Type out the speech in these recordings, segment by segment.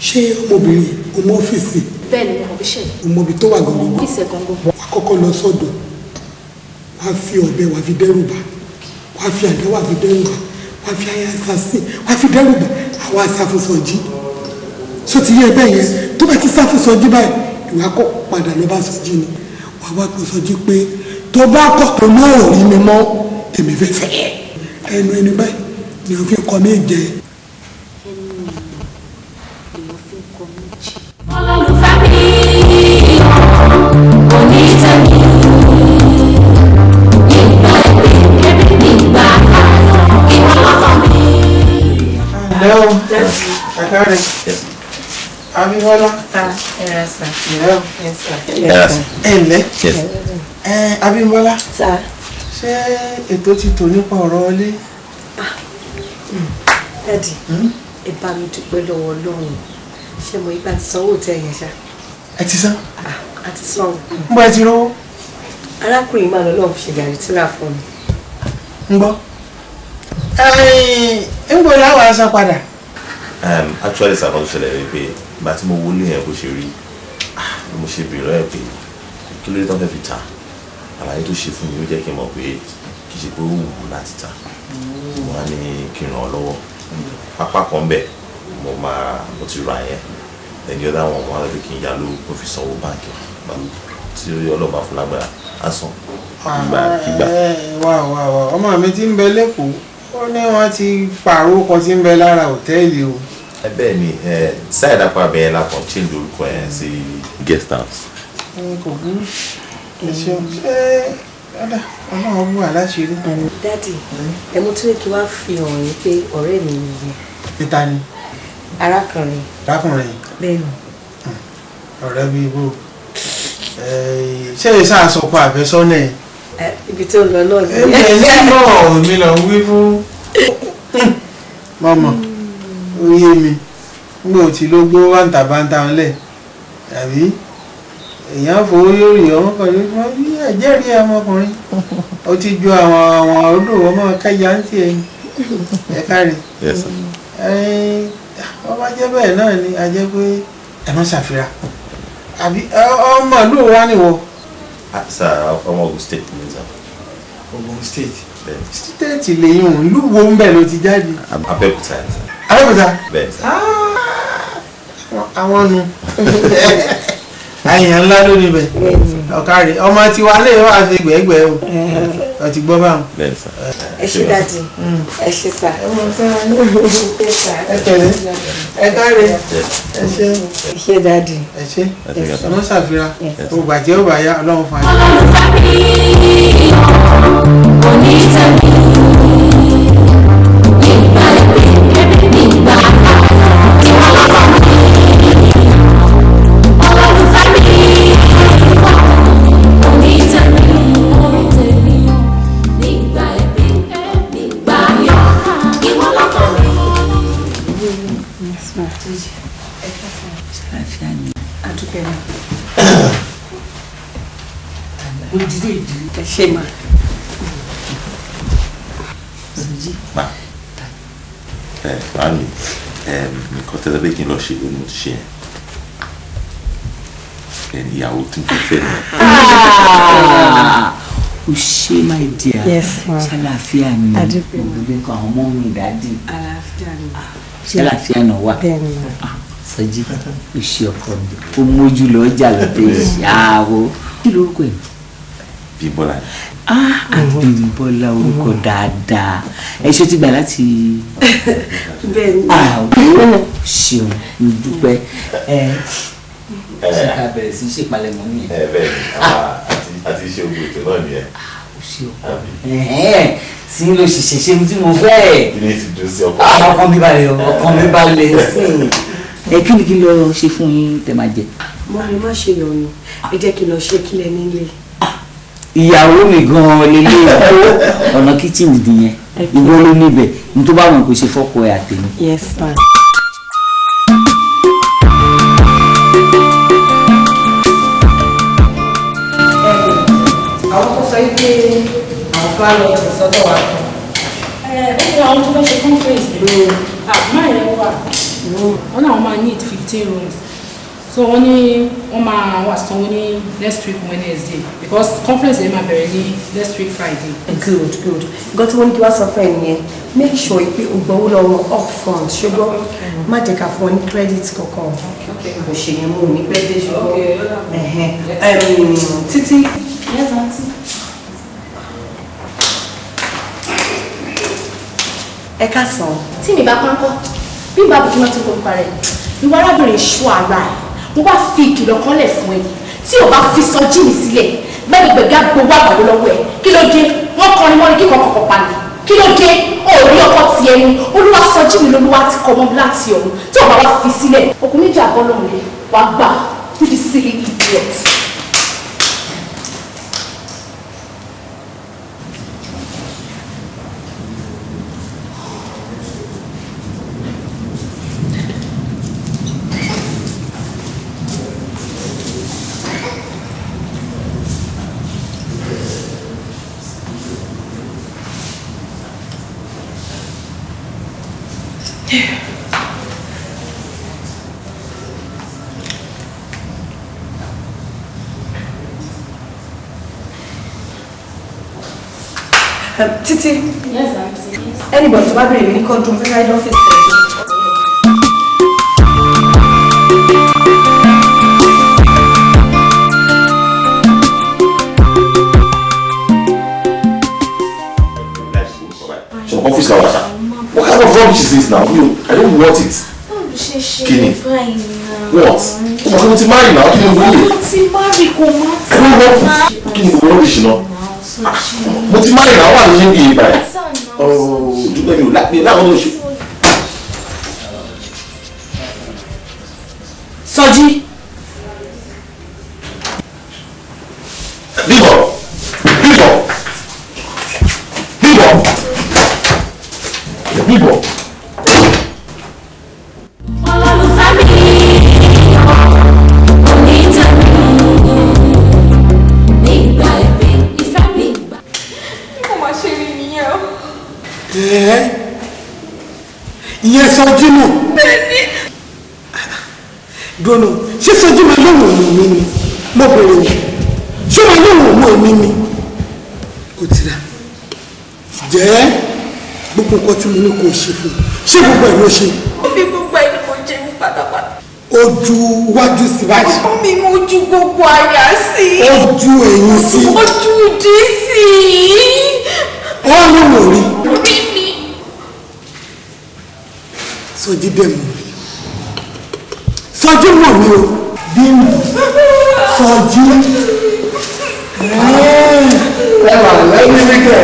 ṣé ọmọbìnrin ọmọ ọ́fíìsì bẹ́ẹ̀ ni mo mọ̀ bí ṣe ọmọ ibi tó wà gangan kí ìṣẹ̀gàngó wà á kọ́kọ́ lọ sọ́dọ̀ wà á fi ọ̀bẹ wà á fi dẹ́rù bà wà á fi àdá wà á fi dẹ́rù bà wà á fi aya assassin wà á fi dẹ́rù bà àwọn asáfúnsọjí so ti yẹ bẹ́ẹ̀ yẹn tó bá ti sáfúnsọjí báyìí ìwà kọ́ padà lọ bá sọjí ni wà á wá pé sọjí pé tó bá kọ̀ tó náà ò rí mi mọ́ èmi fẹ́ fẹ́ ẹnu ẹni báyìí ni wọ́n fi kọ́ mí jẹ olólùfẹ́ mi kò ní tẹ̀mí nígbà ẹgbẹ́ ẹbí nígbà ìwọ lọ́kọ̀ mi. Hello. Akari. Abímbọ́lá. Yes, sir. Hello. Yes, sir. Ẹ ǹlẹ́. Yes. Ẹ Abímbọ́lá. Sir. Ṣé ètò ti tò nípa ọ̀rọ̀ ilé? Dádì, ẹ bá mi dúpẹ́ lọ́wọ́ Ọlọ́run. Ṣé mo ipa ti sanwó tẹ yẹn ṣá? Ẹ ti san. A ti sanwó. Ń bọ́ ẹ ti rówó. Arákùnrin máa lọ lọ́wọ́ fi ṣe gàrí tíra fún mi. Ń gbọ́. Ń gbọ́ láwọn aṣọ padà. um, actually sàkóso ṣẹlẹ̀ rí pé ìgbà tí mo wọlé yẹn bó ṣe rí ah, bí mo ṣe bèrè ẹ̀ pé kí ló dé tán fẹ́ fi ta àlàyé tó ṣe fún mi ó jẹ́ kí n mọ̀ pé kì í ṣe pé ó wù ú láti ta mo wá ní kí n ràn ọ́ lọ́wọ́ pápá kan bẹ̀ mo máa mo ti ra yẹn ẹni ọ̀dà wọn mo wá lọ́dún kí n yá ló mo fi sanwó báńkì tí ọlọ́ba fún lágbára á san kígbà kígbà Ẹ, Wà wà wà ọmọ mi ti ń bẹ lẹ́kọ̀ọ́. Ó ní wọ́n ti pààrọ̀ ọkọ̀ tí ń bẹ lára hòtẹ́ẹ̀lì o. ẹ bẹ́ẹ̀ ni ẹ sáyẹ̀dá pa bẹ́ẹ̀ la kàn change orúkọ yẹn sí guest house. Ẹ, Kò burú. Ẹ ṣeun. Ṣé ọ̀dà ọlọ́run bú àláṣírí? Dádì, ẹ mú tún kí wá fi hàn yín pé ọ̀rẹ́ mi nìyẹn. Níta ni Arákùnrin. arákùnrin yìí. Bẹ́ẹ̀ ni. ọ̀rẹ́ bíi bò ṣé èyí sáà sọ pé àfẹ́sọ́nà ẹ̀. Ẹ, Ibi tó ń lọ náà ẹ̀mí nìyẹn. ẹ̀ náà mi lọ wí fún. mọ̀mọ́ ó yé mi nígbà tí ló gbó bàǹtàbàǹtà ńlẹ̀ tàbí èèyàn fowó yóò rí ọmọ kan ní wọ́n ní ẹ̀jẹ̀rí ọmọkùnrin ó ti ju àwọn àwọn odò ọmọ kẹjà ń tiẹ̀ ẹ̀ kárí Yes, sir. wọ́n bá jẹ́ bẹ́ẹ̀ náà ni a jẹ́ pé ẹ má ṣàfihàn àbí ọmọ ìlú wa nìwọ. Ah, sir, ọmọ Ogun State ni sir. Ogun State. Bẹ́ẹ̀ ni. stéètì lèyìn òun ìlú wo ń bẹ̀ ló ti jáde. Abẹ́òkúta ni sir. Abẹ́òkúta. Bẹ́ẹ̀ ni sir. àwọn nu àyàn ńlá ló níbẹ̀ ọ̀kàrí ọmọ tiwa lè wá ṣe gbẹ̀gbẹ̀ o ọ ti gbọ́ báwọn. Bẹ́ẹ̀ ni sir. Ẹ ṣé dádì. Ẹ ṣé sà. ẹ tẹ̀lé ẹ káre ẹ ṣe Ẹ ṣé dádì. ẹ ṣe Ẹ ṣé ẹ mọ ṣàfihàn ògbà tí ó bá yá ọlọ́run fún wa. olólùfẹ́ mi kò ní tẹ̀mí nígbà ẹgbẹ́ ẹbí nígbà ìwọ lọ́kọ̀ mi. olólùfẹ́ mi kò ní tẹ̀mí nígbà ẹbí ẹbí nígbà yọ̀ ìwọ lọ́kọ̀ mi. Adúpẹ́ náà. Ẹ ṣé mà. Ma. Ẹ fàánì. Nǹkan tẹ́lẹ̀ bẹ́ẹ̀ kí n lọ ṣe ló ní mo ti ṣe yẹn. Ẹni ìyàwó tí mo fẹ́ ni. o ṣe my dear Yes, ma. ṣàlàáfíà ni Adúpẹ́, ma. gbogbo nǹkan àwọn ọmọ mi dáàdì Àlàáfíà ni. ṣàlàáfíà náà wà Bẹ́ẹ̀ ni mà. Ah, sọjí o ṣe ọkọ mi o mójú lọ ọjà lọdẹ ìyàwó kí lorúkọ ẹ Bí Bọ́lá ni. ah Abímbọ́lá orúkọ dáadáa ẹ ṣe ti gbà láti Bẹ́ẹ̀ ni. ah o ṣeun mo dúpẹ́ ẹ ṣe ká bẹ̀rẹ̀ sí í ṣèpalẹ̀mọ́ nìyẹn Ẹ bẹ́ẹ̀ ni. àwa àti àti iṣẹ́ ogun ètò náà nìyẹn. o ṣe ọkọ mi ẹ̀hẹ́n sí ló ṣiṣẹ́ ṣe tí mo fẹ́ Kí ni ti dùn sí ọkọ? Ah, ọkàn mi balẹ̀ o, ọkàn mi balẹ̀ sí i. ẹ kí ni kí n lọ ṣe fún yín tẹ máa jẹ. Mo lè má ṣe yọnu. Ẹ jẹ́ kí n lọ ṣe kílẹ̀ nílé. ìyàwó mi gan-an lélẹ̀ ọ̀nà kíchìnì nìyẹn ìwọ ló níbẹ̀ ní tó bá wọn kò ṣe fọ́kọ ẹ̀ àtẹ̀mí. Yes, ma. àwọn tó sọ pé àwọn fúlàní ọ̀sẹ̀ sọ́dọ̀ wa. ẹ ó ní àwọn tó fẹ́ ṣe conference ní àmọ́ ẹ̀ wà wọ́n náà wọ́n máa need fifteen rooms so wọ́n ní wọ́n máa wà sanwó ní next week wednesday because conference yẹn máa bẹ̀rẹ̀ ní next week friday. good good nǹkan tí wọ́n ní kí wá sọ fún ẹ nìyẹn make sure pé o gbowó lọ́wọ́ up front ṣùgbọ́n má jẹ́ ká fún ọ ní credit kankan kò ṣe yẹn mú ní pẹ́ dé ṣùgbọ́n ẹ̀hẹ́n. Em, títí yes aunty. ẹ ká sàn. tí mi bá pánkọ́ bí n bá bùkún náà ti kó parẹ́ ìwọ arábìnrin ṣú ara ẹ̀ mo bá fi ìkìlọ̀ kan lẹ̀ fún ẹ tí o bá fi sọ jíìnì sílẹ̀ gbẹ́gbẹ̀gbẹ̀gá gbogbo àgbàdo lọ́wọ́ ẹ̀ kí ló dé wọ́n kọrin mọ́ni kíkọ́ kọ̀kọ̀ pa ni kí ló dé ó rí ọkọ tiẹ̀ ni olúwa sọ jíìnì lolúwa ti kọ́ mọ́ láti ọ̀run tí o bá wá fi sílẹ̀ òkú méjì àbọ̀ lọ́run lè wá gbà you the silly idiot. Em, títí yes aunty. anybody tó bá bèrè mi ní kọ́ńtù fẹ́ ráìdì ọ́fíìsì rẹ̀ So office hours. What kind of rubbish is this now? You, I don't want it. Kini? What? Come on, what's marry now? Kini mo wọlé? mo ti má rí kò má I don't want. Kini mo rubbish náà? Mo ti marry now. Wà ló ṣe ń bí yìí báyìí? Oh, dúpẹ́ mi ò lápẹ́ láwọn oṣù. Sọjí. Bíbọ̀! Bíbọ̀! Bíbọ̀! Bíbọ̀! olólùfẹ́ mi onítẹ̀mí nígbà ẹ̀bí ìfẹ́ mi gbà. ẹ̀ẹ́ ìyẹn sọjí nù. dùnú ṣé sọjí máa lóhùn òun mi ni mo bèrè wò ṣé máa lóhùn òun mi ni kò tira jẹ́ gbogbo nǹkan tí mo ní kò ṣe fún un ṣé gbogbo ẹ̀ ló ṣe Omi gbogbo ẹni kò jẹ mí pátápátá. ojú wájú sí báyìí Omi mo ju gbogbo àyà sí. ojú ẹ̀yìn sí Ojú ìdí sí. ọ́ ló wò rí Orí mi. sọjí dẹ̀ mọ̀ mí sọjí mọ̀ mí o bí mi sọjí ẹ wà lẹ́yìn nígbẹ̀.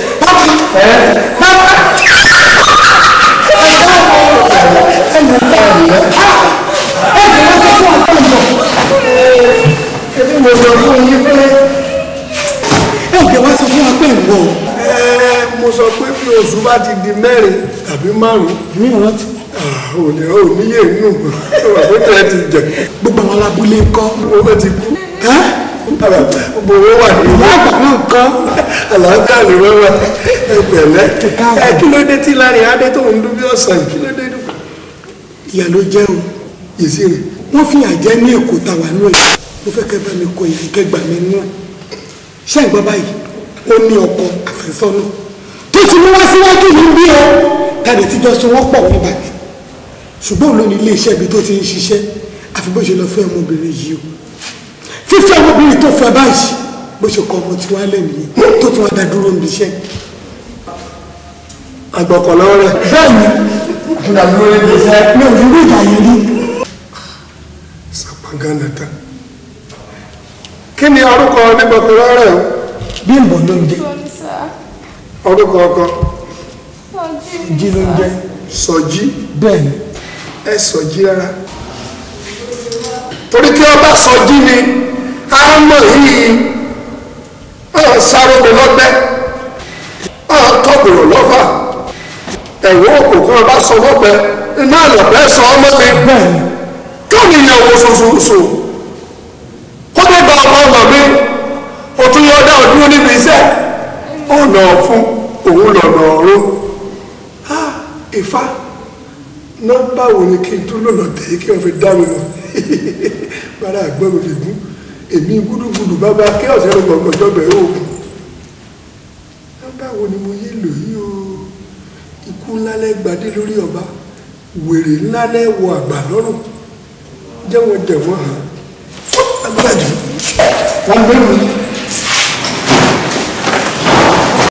ebi mo sọ fún yín pé. ẹ ò jẹ́ wá sọ fún wa pé ń bọ̀ o. ẹ mo sọ pé bí oṣù bá ti di mẹ́rin tàbí márùn-ún èmi ò rántí ò ní ò níyè nínú ìwà pé tẹ̀ ti jẹ gbogbo àwọn alábúlé ń kọ́ owó ti kú ẹ́ gbogbo owó wà ní ìwọ àgbà náà ń kọ́ àlàáfíà lè wẹ́wẹ́ ẹ pẹ̀lẹ́ ẹ kí ló dé tí láàrin adé tó ń dún bí ọ̀sán kí ló dé dùn. ìyá ló jẹ́ o ìsì rẹ̀ wọ́n fi àjẹ́ ní èkó tàwa nù ẹ̀ mo fẹ́ kẹ́ bá mi kọ ìyá ìkẹgbà mi nù ẹ̀ ṣé ẹ̀ gbọ́ báyìí ó ní ọkọ àfẹ́sọ́nà tó ti mú wá síwájú mi bí o tàbí tíjọ́ so wọ́n pọ̀ wọ́n bàbí ṣùgbọ́n òun ló ní ilé iṣẹ́ ibi tó ti ń ṣiṣẹ́ àfi bó ṣe lọ fẹ́ ọmọbìnrin yìí o fífẹ́ ọmọbìnrin tó fẹ́ báyìí bó ṣe kọ ọmọ tiwa lẹ́nìí tó tún wá dá dúró níbi iṣẹ́ àgbọ̀kọ̀lọ́ rẹ̀ bẹ́ẹ̀ni fúnra mi lórí ti sẹ́. mi ò rí rí ìgbà yẹn rí sàpàgánà tán kí ni orúkọ onígbọ̀kọ̀lọ́ rẹ̀ o bí ń bọ̀ ló ń jẹ orúkọ ọkọ jí ló ń jẹ sọjí bẹ́ẹ̀ni ẹ sọjí rárá torí kí ọba sọjí ni a mọ̀ yìí ọ̀n sárógbò lọ́gbẹ́ ọ̀n tọ́gbòrò lọ́fà ẹ̀wọ́ òkùnkùn ọba sọ lọ́gbẹ́ iná àlọ́bẹ́ sọ ọmọ mi bẹ́ẹ̀ni káwọn èèyàn wo sososo kó tó gba ọmọ ọmọ mi o tún yọ ọdá ọdún níbi iṣẹ́ ọ̀nà fún òun lọ́nà ọ̀run Ah, Ifá nọ́mbà wo ni kí n tún lò lọ́tẹ̀ kí wọ́n fi dá mi lọ bára àgbọ̀n mi lè gún èmi gúdúgúdú bàbá kí ọ̀sẹ̀ ló gbọ̀ngàn jọ́bẹ̀ oògùn nọ́mbà wo ni mo yé lò yí o ikú ńlá lẹ́gbàdé lórí ọba wèrè ńlá lẹ́wọ̀ àgbà lọ́rùn jẹ́wọ́n jẹ̀wọ́n hàn agbájú wọ́n gbé mi.